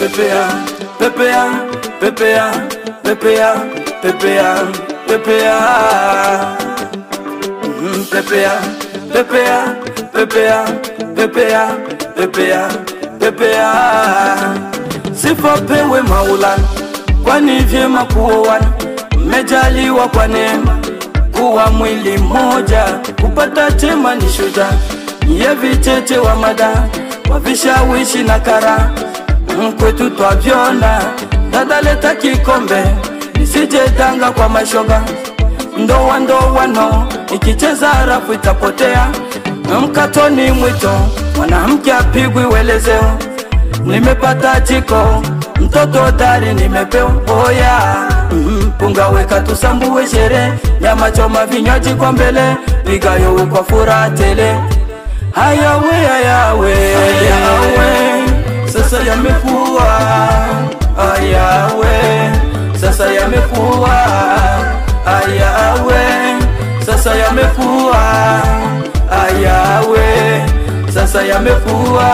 pepea pepea pepea pepea pepea pepea Mm, pepea pepea pepea pepea pepea pepea sifa pewe maulana kwani vyema kuoana mmejaliwa kwa neema kuwa mwili mmoja kupata chema ni shuja ye vicheche wa mada wa vishawishi na kara mkwetu twavyona dadaleta kikombe isijedanga kwa mashoga ndoa ndowano ikicheza rafu itapotea mkatoni mwito mwanamke apigwi welezeo nimepata jiko mtoto dari nimepewa oya mm, punga weka tusambue shere nyama choma vinywaji kwa mbele vigayowe kwa furaha tele hayawe hayawe hayawe sasa yamekuwa hayawe sasa yamekuwa hayawe sasa yamekuwa hayawe sasa yamekuwa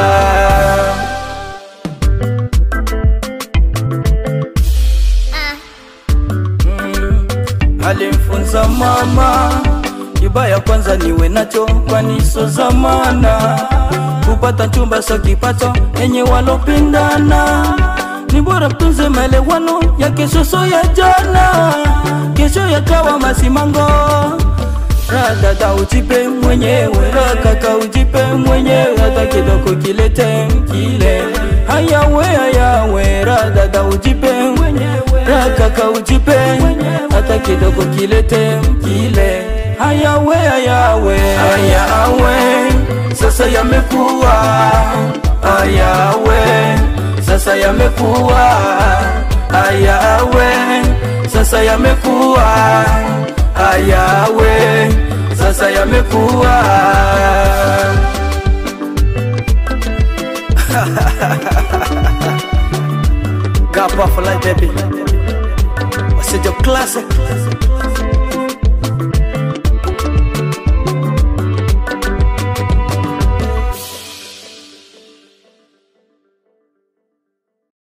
alimfunza mama kibaya kwanza niwe nacho kwani so zamana kupata chumba sa kipato enye walopindana ni bora mtunze maelewano ya kesho so ya jana kesho yakawa masimango radada ujipe mwenyewe rakaka ujipe mwenyewe hata kidogo kilete kile hayawe hayawe radada ujipe rakaka ujipe hata kidogo kilete kile hayawe hayawe hayawe sasa yamekuwa hayawe sasa yamekuwa hayawe sasa yamekuwa hayawe sasa yamekuwa Gapa for life baby What's your classic